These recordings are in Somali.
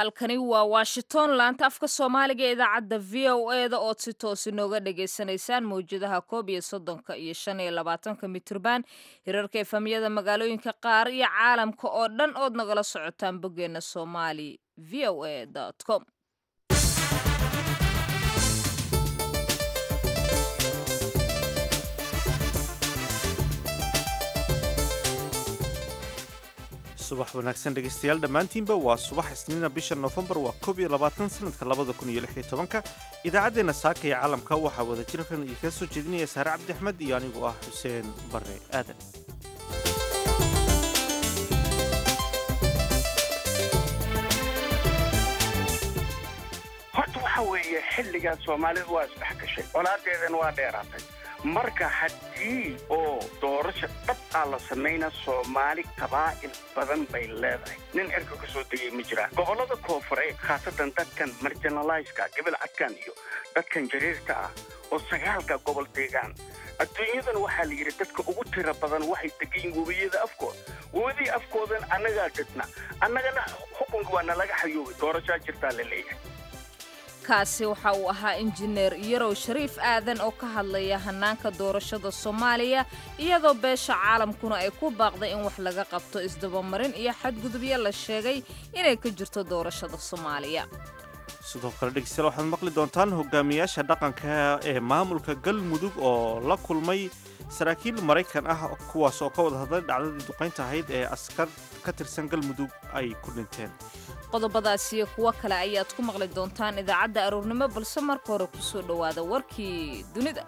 halkani waa washington laanta afka soomaaliga ee idaacadda v o e da ood si toos inooga dhagaysanaysaan mawjadaha koob iyo soddonka iyo shan iyo labaatanka mitrban hirarka efamyada magaalooyinka qaar iyo caalamka oo dhan ood nagala socotaan boggeena somali v o a com subax wanaagsan dhegaystayaal dhammaantiinba waa subax isniina bisha noofembar waa koob iyo labaatan sanadka labada kun iyo lix iyo tobanka idaacaddeenna saaka iyo caalamka waxaa wada jirkan idinkaga soo jeedinaya saare cabdi axmed iyo anigu ah xuseen barre aadan horta waxa weeye xilligan soomaalidu waa isdhex gashay colaadeedan waa dheeraatay marka haddii oo doorasha dhab aa la samayna soomaali qabaa'il badan bay leedahay nin cirka ka soo degay ma jiraan gobollada koonfureed khaasatan dadkan marginaliska gabal cadkan iyo dadkan jariirka ah oo sagaalka gobol deegaan adduunyadan waxaa la yidhi dadka ugu tira badan waxay degayin webiyada afkooda webadii afkoodan annagaa degna annagana xukunka waa nalaga xayoobay doorashaa jirtaa la leeyahay kaasi waxa uu ahaa injineer yarow shariif aadan oo ka hadlaya hannaanka doorashada soomaaliya iyadoo beesha caalamkuna ay ku baaqday in wax laga qabto isdabamarin iyo xadgudubyo la sheegay inay ka jirto doorashada soomaaliya sidoo kale dhegeystayaal waxaad maqli doontaan hogaamiyaasha dhaqanka ee maamulka galmudug oo la kulmay saraakiil maraykan ah kuwaas oo ka wada hadlay dhacdadii duqaynta ahayd ee askar ka tirsan galmudug ay ku dhinteen qodobadaas iyo kuwo kale ayaad ku maqli doontaan idaacadda aroornimo balse marka hore ku soo dhowaada warkii dunida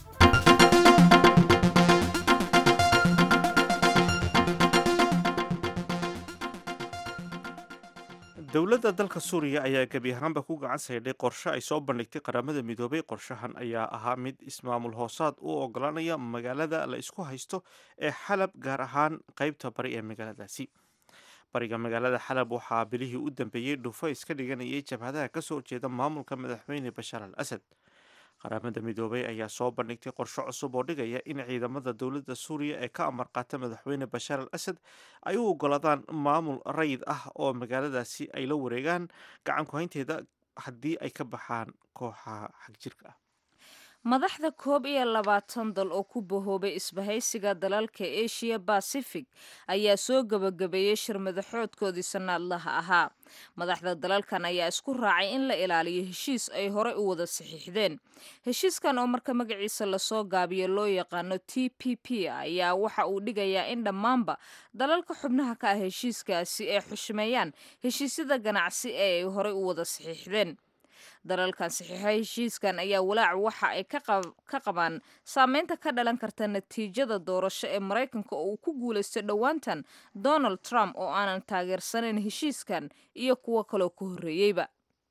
dowladda dalka suuriya ayaa gebi ahaanba ku gacan saydhay qorshe ay soo bandhigtay qaramada midoobay qorshahan ayaa ahaa mid ismaamul hoosaad u oggolaanaya magaalada la isku haysto ee xalab gaar ahaan qaybta bari ee magaaladaasi bariga magaalada xalab waxaa bilihii u dambeeyey dhufo iska dhiganayay jabhadaha ka soo horjeeda maamulka madaxweyne bashaar al asad qaramada midoobay ayaa soo bandhigtay qorshe cusub oo dhigaya in ciidamada dowladda suuriya ee ka amar qaata madaxweyne bashaar al asad ay u oggolaadaan maamul rayid ah oo magaaladaasi ay la wareegaan gacan ku-haynteeda haddii ay ka baxaan kooxaha xagjirka ah madaxda koob iyo labaatan dal oo ku bahoobay isbahaysiga dalalka asia bacific ayaa soo gebagabeeyey shir madaxoodkoodii sannaadlaha ahaa madaxda dalalkan ayaa isku raacay in la ilaaliyo heshiis ay horey u wada saxiixdeen heshiiskan oo marka magaciisa lasoo gaabiyo loo yaqaano t p p ayaa waxa uu dhigayaa in dhammaanba dalalka xubnaha ka ah heshiiskaasi ay xushmeeyaan heshiisyada ganacsi ee ay horey u wada saxiixdeen dalalkan saxiixa heshiiskan ayaa walaac waxa ay ka qabaan saameynta ka dhalan karta natiijada doorasho ee maraykanka oo uu ku guulaysto dhowaantan donald trump oo aanan taageersanayn heshiiskan iyo kuwo kaloo ka horreeyeyba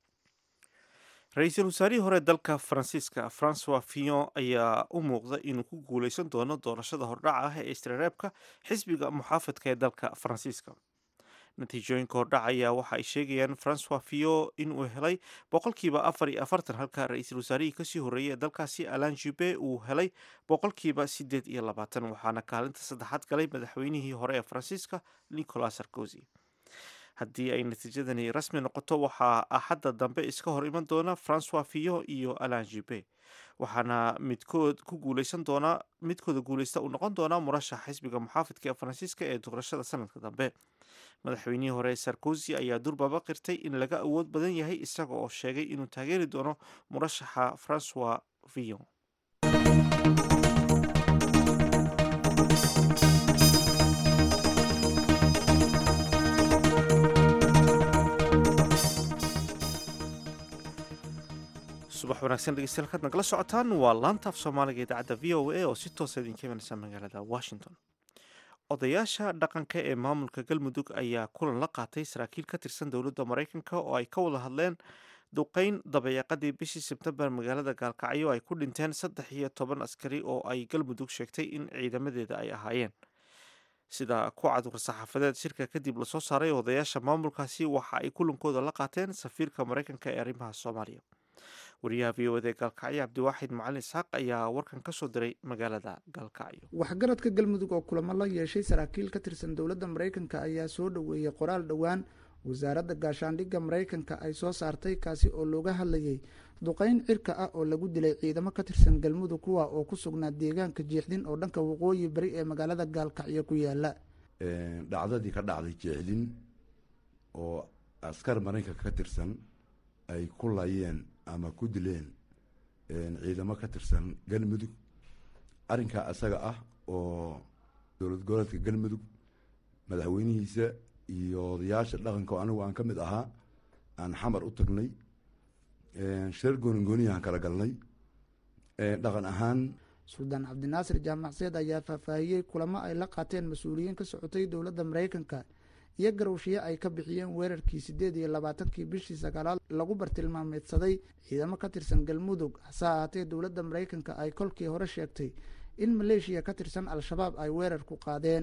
ra-iisul wasaarihii hore dalka faransiiska francois fillon ayaa u muuqda inuu ku guulaysan doono doorashada hordhaca ah ee istirareebka xisbiga muxaafadka ee dalka faransiiska natiijooyinka hordhac ayaa waxa ay sheegayaan francois fillon inuu helay boqolkiiba afar iyo afartan halka ra-iisul wasaarihii kasii horreeyay ee dalkaasi alan jube uu helay boqolkiiba siddeed iyo labaatan waxaana kaalinta saddexaad galay madaxweynihii hore ee faransiiska nicolas sarkozy haddii ay natiijadani rasmi noqoto waxaa axadda dambe iska hor iman doona francois fillon iyo alan jube waxaana midkood ku guuleysan doonaa midkooda guuleysta uu noqon doonaa murashax xisbiga muxaafidka ee faransiiska ee doorashada sanadka dambe madaxweynihii hore sarkozy ayaa durbaba qirtay in laga awood badan yahay isaga oo sheegay inuu taageeri doono murashaxa francois villon subax wanaagsan dhegeystayaal kaad nagala socotaan waa laantaaf soomaaliga idaacadda v o a oo si toosa idinka imanaysa magaalada washington odayaasha dhaqanka ee maamulka galmudug ayaa kulan la qaatay saraakiil ka tirsan dowladda maraykanka oo ay ka wada hadleen duqeyn dabayaaqadii bishii sebtembar magaalada gaalkacyo ay ku dhinteen saddex iyo toban askari oo ay galmudug sheegtay in ciidamadeeda ay ahaayeen sida ku cad war-saxaafadeed shirka kadib lasoo saaray odayaasha maamulkaasi waxa ay kulankooda la qaateen safiirka maraykanka ee arrimaha soomaaliya wariyaha v o ed ee gaalkacyo cabdiwaaxid macalin isxaaq ayaa warkan ka soo diray magaalada gaalkacyo waxgaradka galmudug oo kulamo la yeeshay saraakiil ka tirsan dowladda maraykanka ayaa soo dhoweeyey qoraal dhowaan wasaaradda gaashaandhigga maraykanka ay soo saartay kaasi oo looga hadlayay duqeyn cirka ah oo lagu dilay ciidamo ka tirsan galmudug kuwa oo ku sugnaa deegaanka jeexdin oo dhanka waqooyi bari ee magaalada gaalkacyo ku yaala dhacdadii ka dhacday jeexdin oo askar maraykanka ka tirsan ay ku layeen ama ku dileen ciidamo ka tirsan galmudug arrinkaa asaga ah oo dowlad goboleedka galmudug madaxweynihiisa iyo odayaasha dhaqanka oo anigu aan ka mid ahaa aan xamar u tagnay shirar goonigooniyahan kala galnay dhaqan ahaan suldaan cabdinaasir jaamacseed ayaa faahfaahiyey kulamo ay la qaateen mas-uuliyiin ka socotay dowladda maraykanka iyo garowshiye ay ka bixiyeen weerarkii siddeed iyo labaatankii bishii sagaalaad lagu bartilmaameedsaday ciidamo ka tirsan galmudug hase ahaatee dowladda maraykanka ay kolkii hore sheegtay in maleeshiya ka tirsan al-shabaab ay weerar ku qaadeen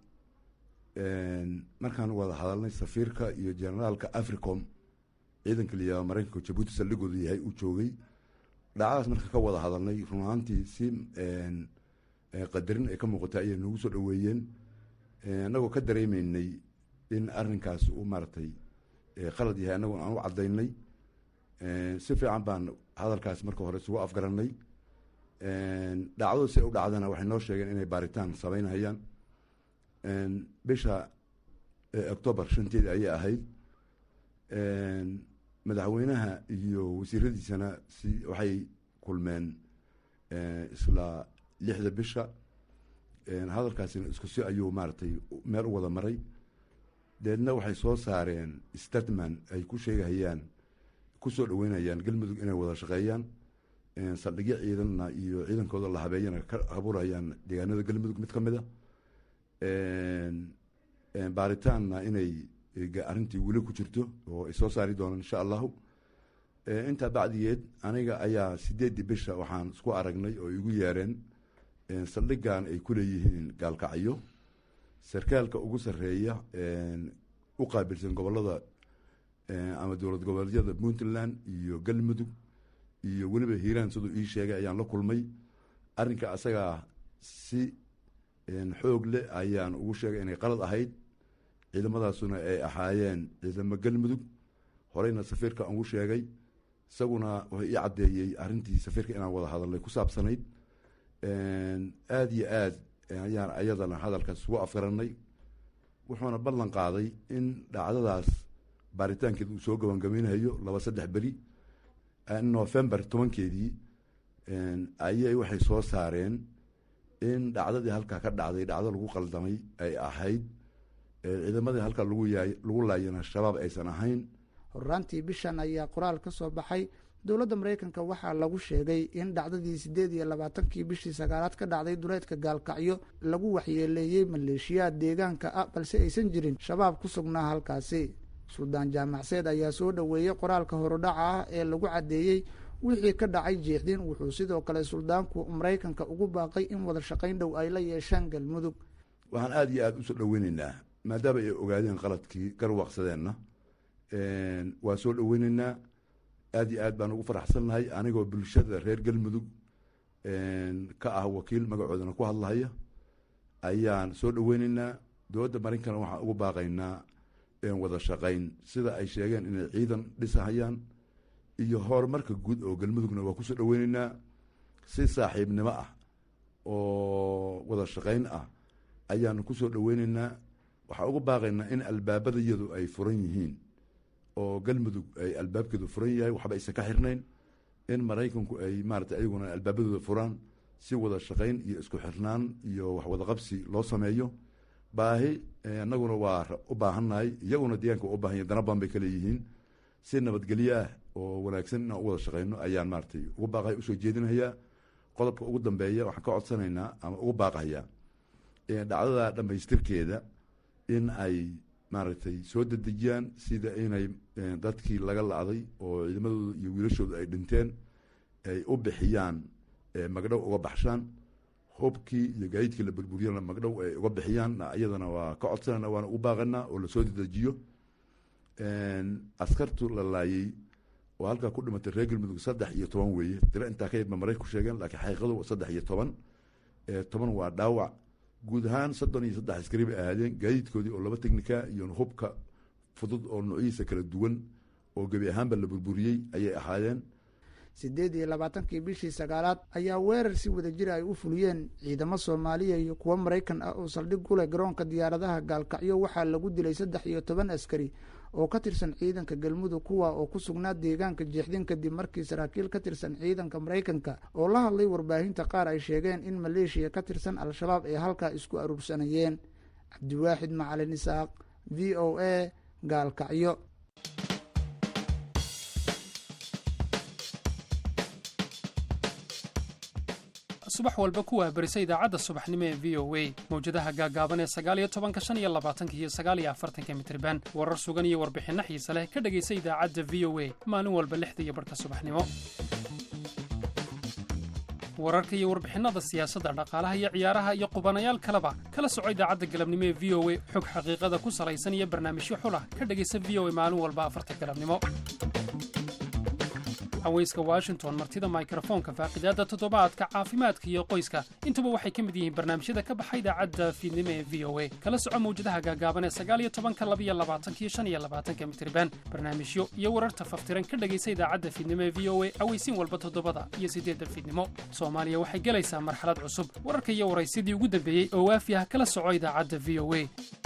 markaan wada hadalnay safiirka iyo generaalka africom ciidanka liyaa maraykanka jabuuti saldhigooda yahay uu joogay dhacdaas marka ka wada hadalnay run ahaantii si qadarin ay ka muuqatay ayay noogu soo dhaweeyeen annagoo ka dareemeynay in arrinkaas uu maaragtay qalad yahay annagoo aan u caddaynay si fiican baan hadalkaas marka hore isugu afgarannay dhacdadu si u dhacdana waxay noo sheegeen inay baaritaan samaynhayaan bisha octoobar shanteedi ayay ahayd madaxweynaha iyo wasiiradiisana si waxay kulmeen isla lixda bisha hadalkaasina isku si ayuu maaragtay meel u wada maray deedna waxay soo saareen statman ay ku sheegahayaan kusoo dhaweynayaan galmudug inay wada shaqeeyaan saldhigyo ciidanna iyo ciidankooda la habeeyana ka abuurhayaan deegaanada galmudug mid ka mid a baaritaanna inay arrintii weli ku jirto oo ay soo saari doonaan insha allahu intaa bacdigeed aniga ayaa sideeddii bisha waxaan isku aragnay oo igu yeereen saldhigan ay ku leeyihiin gaalkacyo sarkaalka ugu sarreeya u qaabilsan gobolada ama dowlad goboleedyada puntland iyo galmudug iyo weliba hiiraan siduu ii sheegay ayaan la kulmay arrinka asagaa si xoog leh ayaan ugu sheegay inay qalad ahayd ciidamadaasuna ay ahaayeen ciidamo galmudug horeyna safiirka ugu sheegay isaguna wuxuu ii caddeeyey arrintii safiirka inaan wada hadalnay ku saabsanayd aada iyo aad ayaan ayadana hadalkaas ugu afgaranay wuxuuna ballan qaaday in dhacdadaas baaritaankeeda uu soo gabangabaynayo laba saddex beri november tobankeedii ayay waxay soo saareen in dhacdadii halkaa ka dhacday dhacdo lagu qaldamay ay ahayd ciidamadii halkaa lagu yaay lagu laayana shabaab aysan ahayn horaantii bishan ayaa qoraal ka soo baxay dowladda maraykanka waxaa lagu sheegay in dhacdadii siddeed iyo labaatankii bishii sagaalaad ka dhacday duleedka gaalkacyo lagu waxyeeleeyey maleeshiyaad deegaanka ah balse aysan jirin shabaab ku sugnaa halkaasi suldaan jaamacseed ayaa soo dhoweeyey qoraalka horudhaca ah ee lagu caddeeyey wixii ka dhacay jeexdin wuxuu sidoo kale suldaanku maraykanka ugu baaqay in wada shaqayn dhow ay la yeeshaan galmudug waxaan aada iyo aada usoo dhoweyneynaa maadaama ay ogaadeen qaladkii garwaqsadeenna waa soo dhoweyneynaa aada iyo aad baan ugu faraxsannahay anigoo bulshada reer galmudug ka ah wakiil magacoodana ku hadlahaya ayaan soo dhoweyneynaa dowladda marinkana waxaan ugu baaqaynaa wada shaqayn sida ay sheegeen inay ciidan dhisahayaan iyo horumarka guud oo galmudugna waa kusoo dhoweyneynaa si saaxiibnimo ah oo wada shaqayn ah ayaanu kusoo dhoweyneynaa waxaan ugu baaqaynaa in albaabada iyadu ay furan yihiin oo galmudug ay albaabkeedu furan yahay waxba aysan ka xirnayn in maraykanku ay maarata ayaguna albaabadooda furaan si wada shaqayn iyo isku xirnaan iyo wax wada qabsi loo sameeyo baahi annaguna waa u baahannahay iyaguna deegaanka waa u bahan yahy dana badan bay ka leeyihiin si nabadgelyo ah oo wanaagsan inaan u wada shaqayno ayaan maaratay ugu baaqaya usoo jeedinayaa qodobka ugu dambeeya waxaan ka codsanaynaa ama ugu baaqayaa dhacdada dhammaystirkeeda in ay maaragtay soo dedejiyaan sida inay dadkii laga lacday oo ciidamadooda iyo wiilashooda ay dhinteen ay u bixiyaan magdhow uga baxshaan hubkii iyo gaadiidkii la burburiyana magdhow ay uga bixiyaan iyadana waa ka codsanayna waana ugu baaqanaa oo lasoo dedejiyo askartu la laayey oo halkaa ku dhimatay reer galmudug saddex iyo toban weeye tiro intaa ka yadba marayka ku sheegeen laakiin xaqiiqadu saddex iyo toban toban waa dhaawac guud ahaan soddon iyo saddex askari bay ahaadeen gaadiidkoodii oo laba technika iyo hubka fudud oo noocyihiisa kala duwan oo gebi ahaanba la burburiyey ayay ahaayeen siddeed iyo labaatankii bishii sagaalaad ayaa weerar si wadajir ay u fuliyeen ciidamo soomaaliya iyo kuwo maraykan ah oo saldhig ku leh garoonka diyaaradaha gaalkacyo waxaa lagu dilay saddex iyo toban askari oo ka tirsan ciidanka galmudug kuwa oo ku sugnaa deegaanka jeexdin kadib markii saraakiil ka tirsan ciidanka maraykanka oo la hadlay warbaahinta qaar ay sheegeen in maleeshiya ka tirsan al-shabaab ay halkaa isku aruursanayeen cabdiwaaxid macalin isaaq v o a gaalkacyo subax walba kuwaa berisa idaacadda subaxnimo ee v o a mawjadaha gaagaaban ee sagaaliyo tobanka shan iyo labaatanka iyo sagaaliyo afartanka mitriban warar sugan iyo warbixinno xiise leh ka dhegaysa idaacadda v o a maalin walba lixda iyo barhka subaxnimo wararka iyo warbixinnada siyaasadda dhaqaalaha iyo ciyaaraha iyo qubanayaal kaleba kala soco idaacadda galabnimo ee v o a xog xaqiiqada ku salaysan iyo barnaamijyo xulah ka dhegaysa v o a maalin walba afarta galabnimo haweyska washington martida mikrofoonka faaqidaadda toddobaadka caafimaadka iyo qoyska intuba waxay ka mid yihiin barnaamijyada ka baxa idaacadda fiidnimo ee v o a kala soco mawjadaha gaagaaban ee sagaaliyo tobanka labiyo labaatankiyo shan iyo labaatanka mitriban barnaamijyo iyo wararta faftiran ka dhegaysa idaacadda fiidnimo ee v o a aweysiin walba toddobada iyo siddeedda fiidnimo soomaaliya waxay gelaysaa marxalad cusub wararka iyo waraysidii ugu dambeeyey oo waafi ah kala soco idaacadda v o a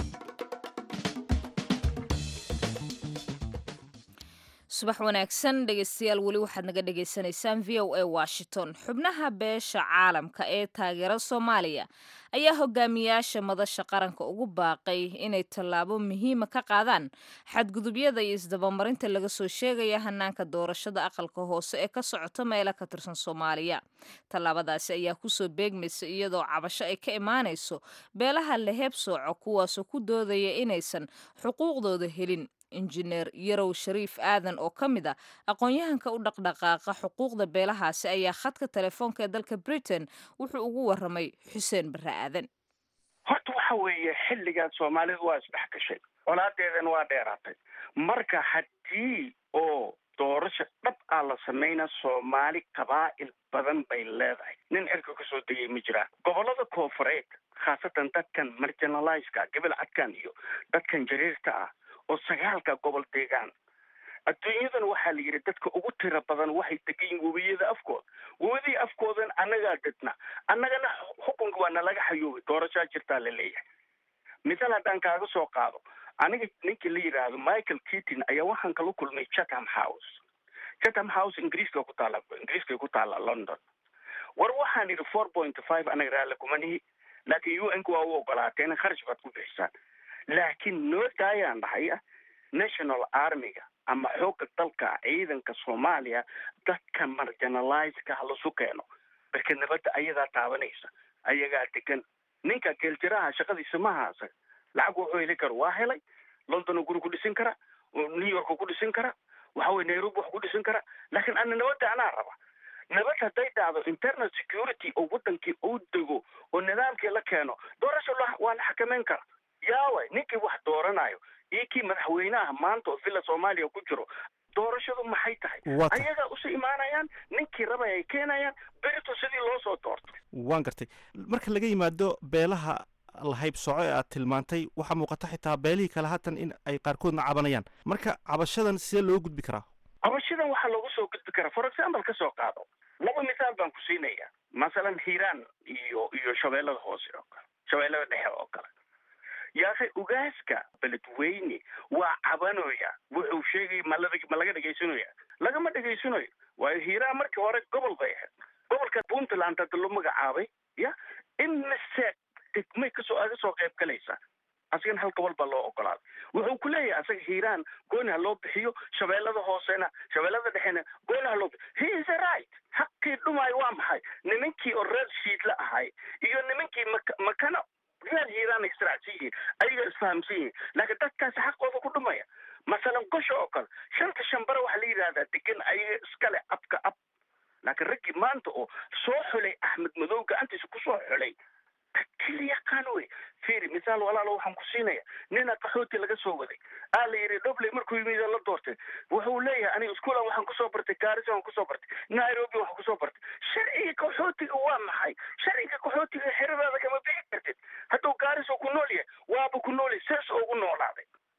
subax wanaagsan dhegeystayaal weli waxaad naga dhagaysanaysaan v o a washington xubnaha beesha caalamka ee taageera soomaaliya ayaa hogaamiyaasha madasha qaranka ugu baaqay inay tallaabo muhiima ka qaadaan xadgudubyada iyo isdabamarinta laga soo sheegaya hanaanka doorashada aqalka hoose ee ka socota meela ka tirsan soomaaliya tallaabadaasi ayaa kusoo beegmaysa iyadoo cabasho ay ka imaanayso beelaha leheeb sooco kuwaasoo ku doodaya inaysan xuquuqdooda helin injineer yarow shariif aadan oo ka mid a aqoon-yahanka u dhaqdhaqaaqa xuquuqda beelahaasi ayaa khadka telefoonka ee dalka britain wuxuu ugu waramay xuseen barre aadan horta waxa weeye xilligan soomaalidu waa isdhex gashay colaadeedana waa dheeraatay marka haddii oo doorasho dhab ah la samayna soomaali qabaa'il badan bay leedahay nin cirka kasoo degay ma jiraan gobollada koofureed khaasatan dadkan marginaliska gobol cadkan iyo dadkan jariirta ah oo sagaalka gobol deegaan adduunyadan waxaa la yidhi dadka ugu tira badan waxay degan yihin webiyada afkooda webidii afkoodan annagaa dadna annagana xukunka waa nalaga xayoobay doorashaa jirtaa la leeyahay misal haddaan kaaga soo qaado aniga ninkii la yidhaahdo michael keatin ayaa waxaan kala kulmay chatham house chatham house ingiriiska ku taala ingiriiska ku taala london war waxaan yidhi four point five anaga raalle kuma nihi laakiin u n ka waa u ogolaateen kharash baad ku bixisaan laakiin noo daayaan dhahay ah national armiga ama xoogga dalka ciidanka soomaaliya dadka marginalizeka ha lasu keeno marka nabadda ayadaa taabanaysa ayagaa degan ninka geeljiraha shaqadiisa ma haasa lacag wuxuu heli karo waa helay london guri ku dhisin kara new york ku dhisin kara waxa weye nairobi wax ku dhisin kara laakiin ana nabadda anaa raba nabad hadday dhacdo internal security oo wadankii uu dego oo nidaamkii la keeno doorasho waa la xakameyn kara yaaway ninkii wax dooranayo iyo kii madaxweynaha maanta oo villa soomaaliya ku jiro doorashadu maxay tahay ayagaa usu imaanayaan ninkii rabay ay keenayaan berito sidii loo soo doorto waan gartay marka laga yimaado beelaha lahayb soco ee aad tilmaantay waxaa muuqata xitaa beelihii kale haatan in ay qaarkoodna cabanayaan marka cabashadan sidee loo gudbi karaa cabashadan waxaa loogu soo gudbi karaa for example ka soo qaado laba misaal baan ku siinaya masalan hiiraan iyo iyo shabeellada hoose oo kale shabeellada dhexe oo kale yaakhay ugaaska beledweyne waa cabanoya wuxuu sheegaya ma ma laga dhegaysanaya lagama dhegaysanayo waayo hiiraan markii hore gobol bay ahayd gobolka puntland hadda loo magacaabay ya imise degmay kasoo aga soo qayb galaysa asigana hal gobol baa loo ogolaaday wuxuu ku leeyahay asaga hiiraan gooni ha loo bixiyo shabeellada hoosena shabeellada dhexena gooni ha loo bixiyo he is a right xaqii dhumaayo waa maxay nimankii oo reer shiidla ahay iyo nimankii mak makana reer hiiraan israacsan yihiin ayaga isfahamsan yihiin laakiin dadkaasi xaqooda ku dhumaya masalan gosha oo kale shanta shambare waxaa la yidhahdaa degan ayaga iskale abka ab laakiin raggii maanta oo soo xulay axmed madow gacantiisa kusoo xulay kili yaqaan wey fiiri misaal walaalo waxaan ku siinaya nina qaxooti laga soo waday aa la yidhi dhobley markuu yimid la doortay wuxuu leeyahay aniga iskuulan waxaan kusoo bartay gaarisa waan kusoo bartay nairobi waxaan kusoo bartay sharciga qaxootiga waa maxay sharciga qaxootiga xeradaada kama bixi kartid hadduu gaariso ku nool yahay waaba ku nool yahay sees ugu noolaaday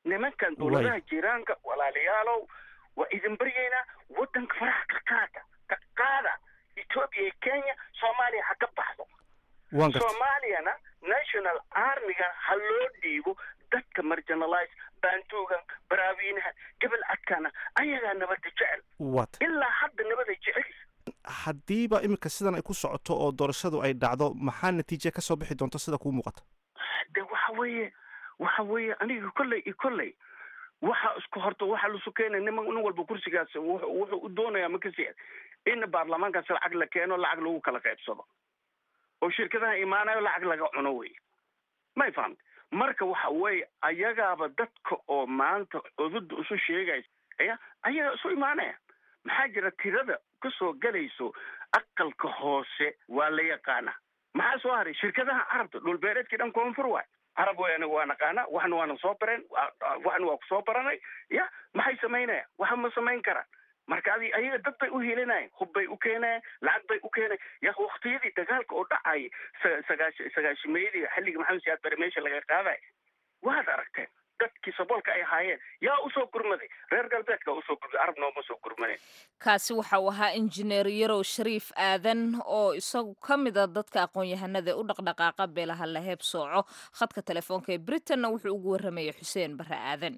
nimankan dowladaha jiiraanka walaalayaalow waa idin baryaynaa waddanka faraha ka qaada ka qaada etoobiya iyo kenya soomaaliya ha ka baxdo waan gartay soomaaliyana national armiga ha loo dhiibo dadka marginalize baantuugan baraawiinaha gebel adkaana ayagaa nabadda jecel waata ilaa hadda nabaday jecel haddiiba iminka sidan ay ku socoto oo doorashadu ay dhacdo maxaa natiije ka soo bixi doonta sida kuu muuqata de waxa weeye waxa weeye aniga kolley iyo kolley waxa isku horta waxa lasu keenay niman nin walba kursigaas wuxuu wuxuu u doonayaa makasi in baarlamaankaas lacag la keeno lacag lagu kala qaybsado oo shirkadaha imaanayo lacag laga cuno wey may fahamta marka waxa weeye ayagaaba dadka oo maanta cududda isu sheegaysa ya ayaga isu imaanaya maxaa jira tirada kasoo gelayso aqalka hoose waa la yaqaana maxaa soo haray shirkadaha carabta dhulbeereedkii dhan koonfur waay carab way aniga waa naqaana waxna waana soo bareen waxna waa kusoo baranay ya maxay samaynayaan waxa ma samayn karaan marka adi ayaga dad bay u helinayan hub bay u keenayan lacag bay u keenayan ya waktiyadii dagaalka oo dhacay sagaash sagaashimeeyadii xilligii maxamed siyaad bare meesha laga qaaday waad aragteen dadkii saboolka ay ahaayeen yaa usoo gurmaday reer galbeedka usoo gurmaday arab nooma soo gurmadeen kaasi waxa uu ahaa injineer yarow shariif aadan oo isagu ka mid a dadka aqoon-yahanada ee u dhaqdhaqaaqa beelaha la heeb sooco khadka telefoonka ee britanna wuxuu ugu warramayay xuseen barre aadan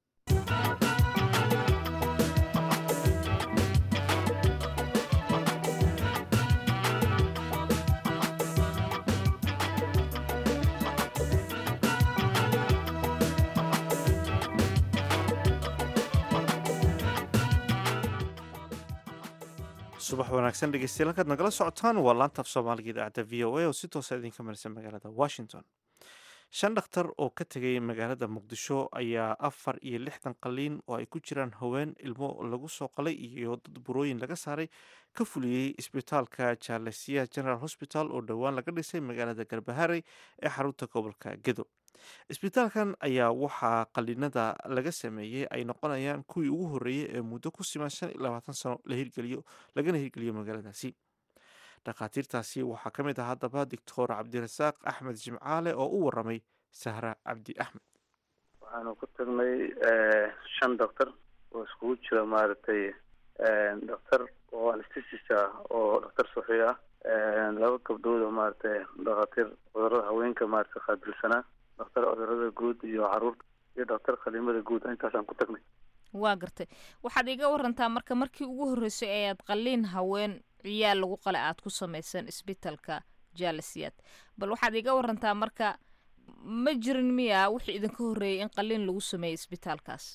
subax wanaagsan dhegeystayaal halkaad nagala socotaan waa laanta af soomaaliga idaacadda v o a oo si toosa idinka marisa magaalada washington shan dhakhtar oo ka tegay magaalada muqdisho ayaa afar iyo lixdan qaliin oo ay ku jiraan haween ilmo lagu soo qalay iyo dad burooyin laga saaray ka fuliyey isbitaalka jaalesiya general hosbital oo dhowaan laga dhisay magaalada garbaharey ee xarunta gobolka gedo isbitaalkan ayaa waxaa qaliinada laga sameeyey ay noqonayaan kuwii ugu horreeyey ee muddo ku siman shan iyo labaatan sano la hirgeliyo lagana hirgeliyo magaaladaasi dhakhaatiirtaasi waxaa ka mid ah haddaba doctor cabdirasaaq axmed jimcaale oo u waramay sahra cabdi axmed waxaanu ku tagnay shan doctor oo iskugu jira maaragtay doctor oo anestesis ah oo doctor suxi ah laba gabdhood oo maaragtay dhakhaatiir cudurada haweenka maaragtay qaabilsanaa doctor cudurada guud iyo caruurta iyo doctor khaliimada guud intaasaan ku tagnay waa gartay waxaad iga warantaa marka markii ugu horreysay ayaad qaliin haween ciyaal lagu qale aad ku samayseen isbitalka jaalisiyaad bal waxaad iga warantaa marka ma jirin miya wixii idinka horreeyay in qaliin lagu sameeyey isbitaalkaas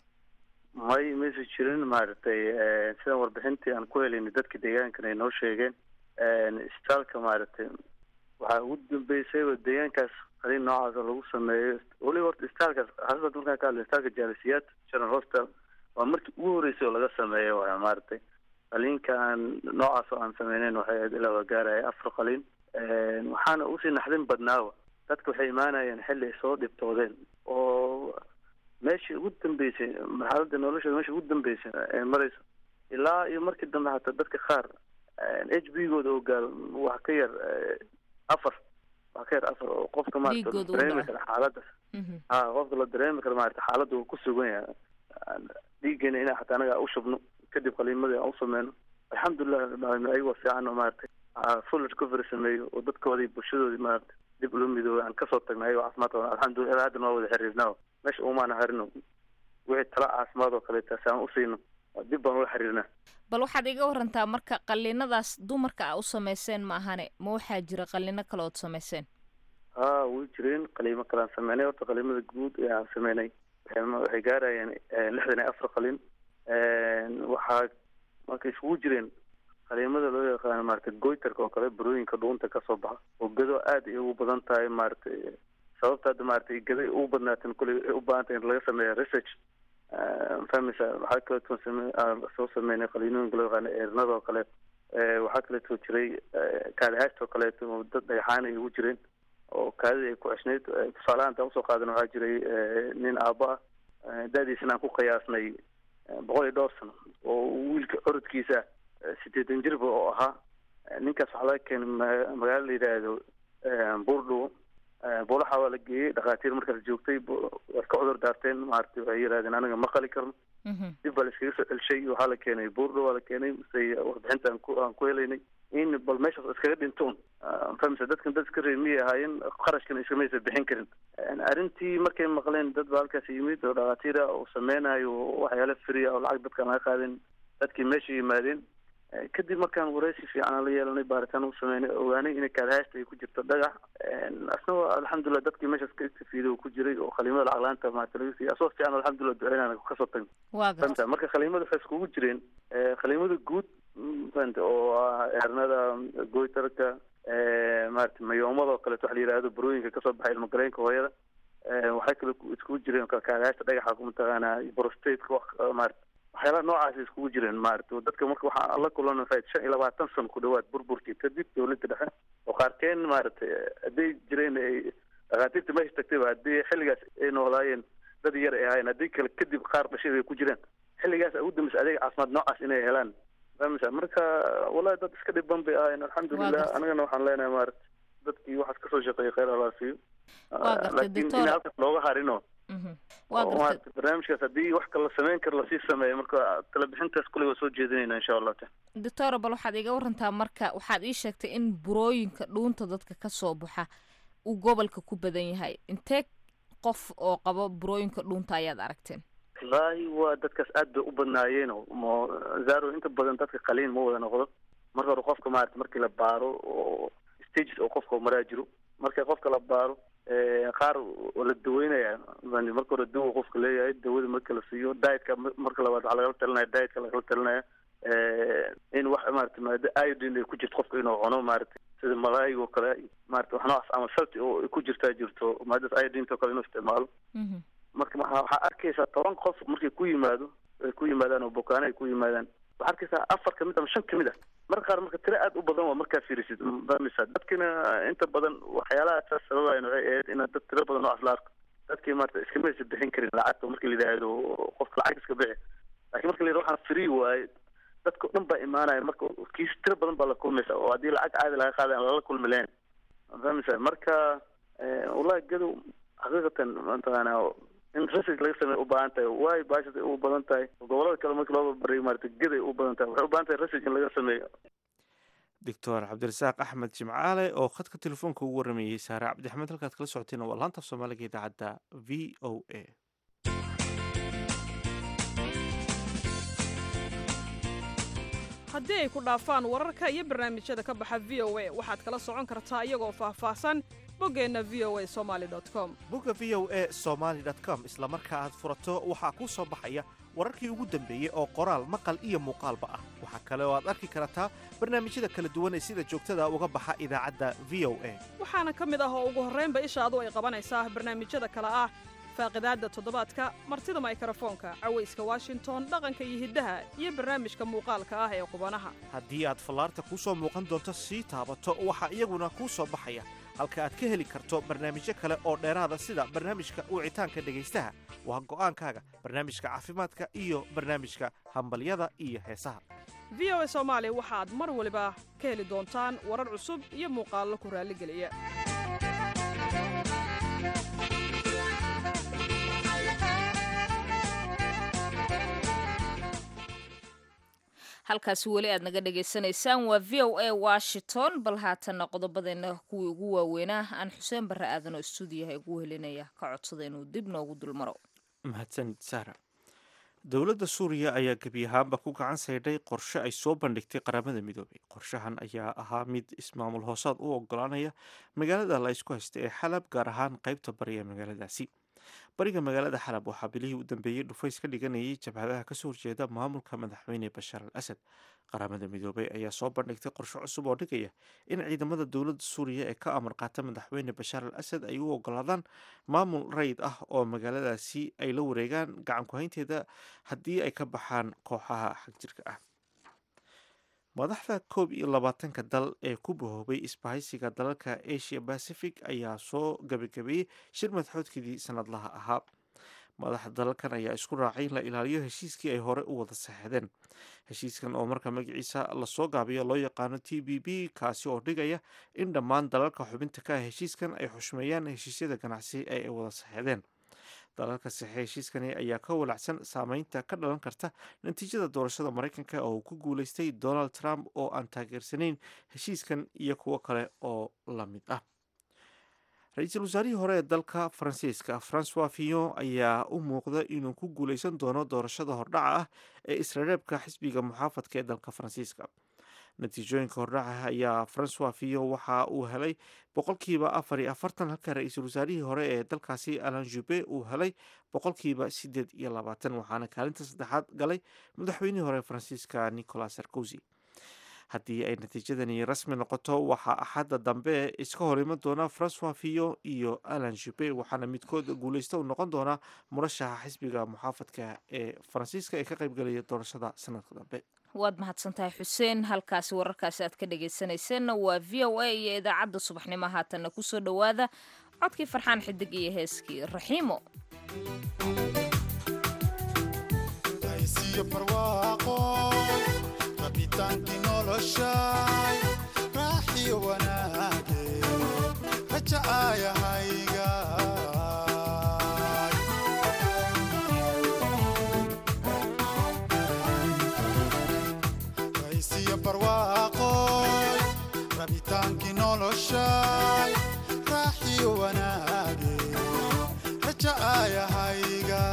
may maysa jirin maaragtay sidan warbixintii aan ku helaynay dadka deegaankan ay noo sheegeen isbitaalka maaragtay waxaa ugu dambeysayba deegaankaas qaliin noocaas oo lagu sameeyo weliba horta isbitaalkaas xasbad markaan ka hadlay isbitaalka jaalisiyaad general hospital waa markii ugu horreysay oo laga sameeyo waa maaragtay qaliinka aan noocaas oo aan sameyneyn waxay ahayd ilaa waa gaaraya afar qaliin waxaana usii naxdin badnaaba dadka waxay imaanayeen xilli ay soo dhibtoodeen oo meeshii ugu dambeysay marxaladda noloshooda meesha ugu dambeysay ee marayso ilaa iyo markii dambe hataa dadka qaar h b gooda oo gaaro wax ka yar afar wax ka yar afar oo qofka maarata Dhiigooda u dareemi dhaca. kara xaaladdaas ha qofka la dareemi karo maarata xaaladda uu ku sugan yahay dhiiggeena inaa xataa anaga u shubno kadib qaliimadii aan u sameyno alxamdulilah rabbil caalamiin ayagoo fiican oo maaragtay aa full recovery sameeyo oo dadkoodii bulshadoodii maaragtay dib ula midoobay aan kasoo tagnay ayagoo caafimaad qaban alxamdulilah ilaa haddan waa wada xiriirnaa meesha umaana harino wixii tala caafimaad oo kaleeta si aan u siino dib baan ula xiriirnaa bal waxaad iga warantaa marka qaliinadaas dumarka aa u samayseen ma ahane ma waxaa jira qaliino kale ood samayseen ha way jireen qaliimo kale aan sameynay horta qaliimada guud ee aan sameynay waxay ma- waxay gaarayeen lixdan iyo afar qaliin waxaa marka isugu jireen qaliimada loo yaqaano maaragtay goytarka oo kale burooyinka dhuunta kasoo baxa oo gado aad ay ugu badan tahay maaragtay sababta hadda maaragtay gado ay ugu badnaateen kuley ay u baahan tahay in laga sameeyo research fahmaysa waxaa kaleeto same- aan soo sameynay qaliinooyinka loo yaqaano eernada oo kale Eh, waxaa kaleeto jiray kaadahaasta oo kaleeto oo dad dhagaxaan ay ugu jireen oo kaadida ay ku ceshnayd Eh, tusaalahaan intaan usoo qaadan waxaa jiray eh, nin aabbo ah eh, da-diisana aan ku qiyaasnay eh, boqol iyo dhowr sano oo wiilka orodkiisa eh, sideetan jirba oo ahaa Eh, ninkaas waxaa laga keenay ma- magaalo la yidhaahdo eh, buurdhow buulaxa waa la geeyey dhakhaatiir markaas joogtay way ka cudur daarteen maaragtay waxay yidhahdeen anaga ma qali karno dib baa la iskaga soo celshay waxaa la keenay buurdho waa la keenay say warbixinta aan ku aan ku helaynay in bal meeshaas iskaga dhintoon famisa dadkan dad iska reer miyay ahaayeen qarashkana iskamaysa bixin karin arrintii markay maqleen dad baa halkaas yimid oo dhakhaatiir ah oo sameynayo waxyaala free ah oo lacag dadkaan laga qaadin dadkii meesha yimaadeen kadib markaan wareysi fiican aan la yeelanay baaritaan u sameynay ogaanay inay kaadahaysta ay ku jirto dhagax asna alxamdulilah dadkii meeshaas ka istafiiday ku jiray oo khaliimada lacag laanta maarata laga siiyay asoo fiican alxamdulilah duceynaan kasoo tagn fahmta marka khaliimada waxay iskugu jireen khaliimada guud fahmta oo ah eernada goytarka maarata mayoomada oo kaleeto waxa la yihahdo burooyinka kasoo baxay ilmagaleenka hooyada waxay kale iskugu jireen kaadahaysta dhagaxa mataqaanaa brostateka maarata waxyaalaha noocaasi iskugu jireen maarata dadka marka waxaa la kulan shan iyo labaatan sano ku dhawaad burburkii kadib dawladda dhexe oo qaarkeen maaragtay hadday jireen ay dhakhaatiirta meesha tagtayba haddii xilligaas ay noolaayeen dad yar ay ahaayeen haddii kale kadib qaar dhashay ay ku jireen xilligaas ugu dambeysa adeeg caafimaad noocaas inay helaan famisa marka wallahi dad iska dhiban bay ahaayeen alxamdulilah anagana waxaan leenahay maarata dadkii waxaas kasoo shaqeeyay kheyr allah siiyo laakiin in halkaas looga harino maarata barnaamijkaas haddii wax kala sameyn kara lasii sameeyo marka talabixintaas kuley waa soo jeedinayna insha allahu taala doctora bal waxaad iga warantaa marka waxaad ii sheegtay in burooyinka dhuunta dadka kasoo baxa uu gobolka ku badan yahay intee qof oo qabo burooyinka dhuunta ayaad aragteen wallaahi waa dadkaas aad bay u badnaayeen mo zaro inta badan dadka qaliin ma wada noqdo marka hore qofka maarata markii la baaro oo stages oo qofka maraa jiro marka qofka la baaro qaar la daweynaya marka hore dawa qofka leeyahay dawada marka la siiyo dietka marka labaad waxaa lagala talinaya dietka lagala talinaya in wax maarata maada iodine ay ku jirto qofka inuu cuno maarata sida malaayig oo kale maarata wax noocaas ama salti oo ku jirtaa jirto maadaas iodinta oo kale inuu isticmaalo marka waxaa arkaysaa toban qof markay ku yimaado ay ku yimaadaan oo bukaano ay ku yimaadaan waxaa arkaysaa afar kamid ama shan kamid ah marka qaar marka tiro aad u badan waa markaa fiirisid famisa dadkina inta badan waxyaalaha saas sababayan waxay ahayd in dad tiro badan noocaas la arko dadkii maarata iskamaysa bixin karin lacagta marka la yidhaahdo qofka lacag iska bixi lakin marka la yidhahdo waxaan free waaye dadka o dhan baa imaanaya marka kiis tiro badan baa la kulmaysa oo haddii lacag caadi laga qaada aan lala kulmi lahayn famisa marka wallahi gadow xaqiiqatan mataqaana in research laga sameeya u baahan tahay waayo baashas ay u badan tahay gobolada kale marka loo barbaray maarata geday u badan tahay waxay u baahan tahay research in laga sameeyo doctor cabdirasaaq axmed jimcaale oo khadka telefoonka ugu waramayey saare cabdixamed halkaad kala socoteen waa laanta af soomaaliga idaacadda v o a haddii ay ku dhaafaan wararka iyo barnaamijyada ka baxa v o a waxaad kala socon kartaa iyagoo faahfaahsan boggeenna v o a somaali com bogga v o a somaali com isla marka aad furato waxaa kuu soo baxaya wararkii ugu dambeeyey oo qoraal maqal iyo muuqaalba ah waxaa kale oo aad arki kartaa barnaamijyada kala duwan ee sida joogtada uga baxa idaacadda v o a waxaana ka mid ah oo ugu horraynba ishaadu ay qabanaysaa barnaamijyada kale ah faaqidaadda toddobaadka martida maykrofoonka cawayska washington dhaqanka iyo hiddaha iyo barnaamijka muuqaalka ah ee qubanaha haddii aad fallaarta kuu soo muuqan doonto sii taabato waxaa iyaguna kuu soo baxaya halka aad ka heli karto barnaamijyo kale oo dheeraada sida barnaamijka wicitaanka dhegaystaha waa go'aankaaga barnaamijka caafimaadka iyo barnaamijka hambalyada iyo heesaha v o a soomaali waxaad mar waliba ka heli doontaan warar cusub iyo muuqaallo ku raalligeliya halkaasi weli aad naga dhagaysanaysaan waa v o a washington bal haatanna qodobadeena kuwii ugu waaweynaa aan xuseen barre aadan oo stuudiyaha ugu helinaya ka codsada inuu dib noogu dulmaro mahadsanid saara dowladda suuriya ayaa gebi ahaanba ku gacan saydhay qorshe ay soo bandhigtay qaramada midoobay qorshahan ayaa ahaa mid ismaamul hoosaad u ogolaanaya magaalada la ysku haysta ee xalab gaar ahaan qaybta bari ee magaaladaasi bariga magaalada xalab waxaa bilihii u dambeeyey dhufays ka dhiganayay jabhadaha kasoo horjeeda maamulka madaxweyne bashaar al asad qaramada midoobay ayaa soo bandhigtay qorshe cusub oo dhigaya in ciidamada dowladda suuriya ee ka amar qaata madaxweyne bashaar al asad ay u ogolaadaan maamul rayid ah oo magaaladaasi ay la wareegaan gacan ku-haynteeda haddii ay ka baxaan kooxaha xagjirka ah madaxda koob iyo labaatanka dal ee ku bahoobay isbahaysiga dalalka asia pacific ayaa soo gabagabeeyey shir madaxoodkeedii sanadlaha ahaa madaxda dalalkan ayaa isku raacay in la ilaaliyo heshiiskii ay hore u wada saxeexdeen heshiiskan oo marka magaciisa lasoo gaabiyo loo yaqaano t b b kaasi oo dhigaya in dhammaan dalalka xubinta ka ah heshiiskan ay xushmeeyaan heshiisyada ganacsi ee ay wada saxeexdeen dalalka saxe heshiiskani ayaa ka walacsan saameynta ka dhalan karta natiijada doorashada maraykanka oo uu ku guuleystay donald trump oo aan taageersanayn heshiiskan iyo kuwo kale oo la mid ah ra-iisul wasaarihii hore ee dalka faransiiska francois fillon ayaa u muuqda inuu ku guuleysan doono doorashada hordhaca ah ee isreereebka xisbiga muxaafadka ee dalka faransiiska natiijooyinka hordhaca ayaa francois fillon waxa uu helay boqolkiiba afar iyo afartan halka ra-iisul wasaarihii hore ee dalkaasi alan jube uu helay boqolkiiba sideed iyo labaatan waxaana kaalinta saddexaad galay madaxweynihii hore ee faransiiska nicolas sarkozy haddii ay natiijadani rasmi noqoto waxaa axadda dambe iska hor iman doona francois fillon iyo alan jube waxaana midkood guuleysta u noqon doonaa murashaxa xisbiga muxaafadka ee faransiiska ee ka qaybgelaya doorashada sanadka dambe waad mahadsantahay xuseen halkaasi wararkaasi aad ka dhagaysanayseena waa v o a iyo idaacadda subaxnimo haatanna kusoo dhowaada codkii farxaan xidig iyo heeskii raxiimo rabitaankii noloshay raaxiyo wanaage rajacaayahayga raysiyo barwaaqoy rabitaankii noloshay raaxiyo wanaage rajacaayahayga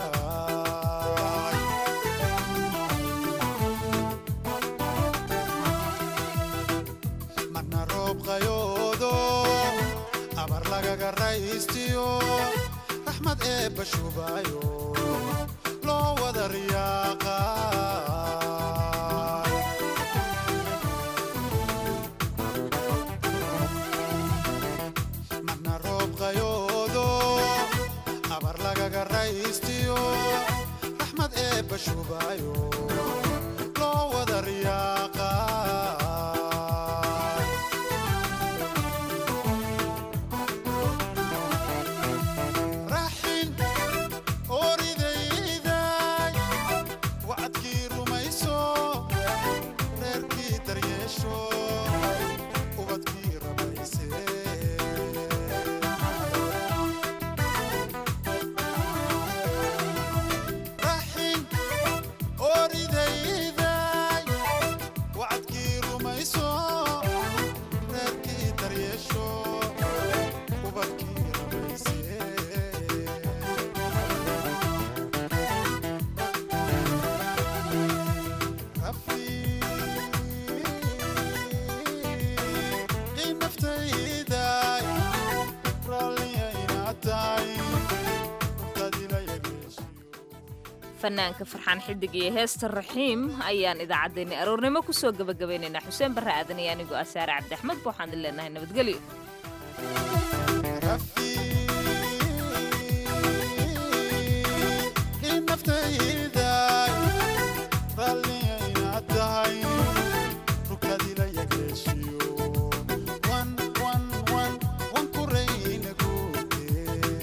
marna roob qayoodo abar lagaga raystiyo raxmad eebba shubayo loo wada riyaaqa marna roob qayoodo abar lagaga raystiyo raxmad eebba shubayo loo wada riyaaqa raxin oridayday wacadkii rumayso reerkii daryeesho ubadkii rabayse raxin oridayday wacadkii rumayso reerkii daryeesho ubadkii rabayse rafiiqii naftayday raalliya inaad tahay rugtadila yageeshiyo fanaanka farxaan xidig iyo heesta raxiim ayaan idaacaddeenni aroornimo kusoo gabagabaynaynaa xuseen barre aadan iyo anigoo asaare cabdiaxmed ba waxaan idin leenahay nabadgelyo rafiiqii naftayday raalliya inaad tahay rugtadila yageeshiyo wan wan wan wan ku rayna guute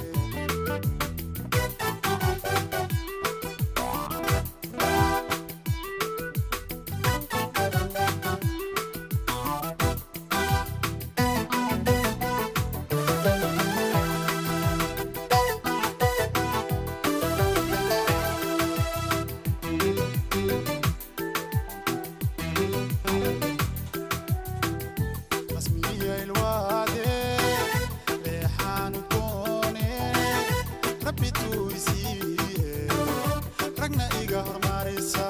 rasmiya ilwaade reexaan doone rabbi tuisiiye ragna iga hormarisa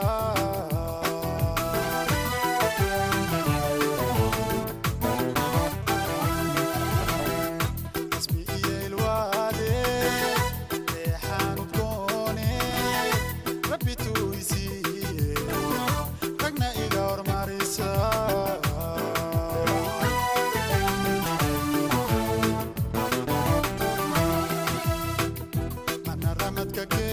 rasmiya ilwaade reexaan doone rabbi tuisiiye ragna iga hormarisa mana ramadka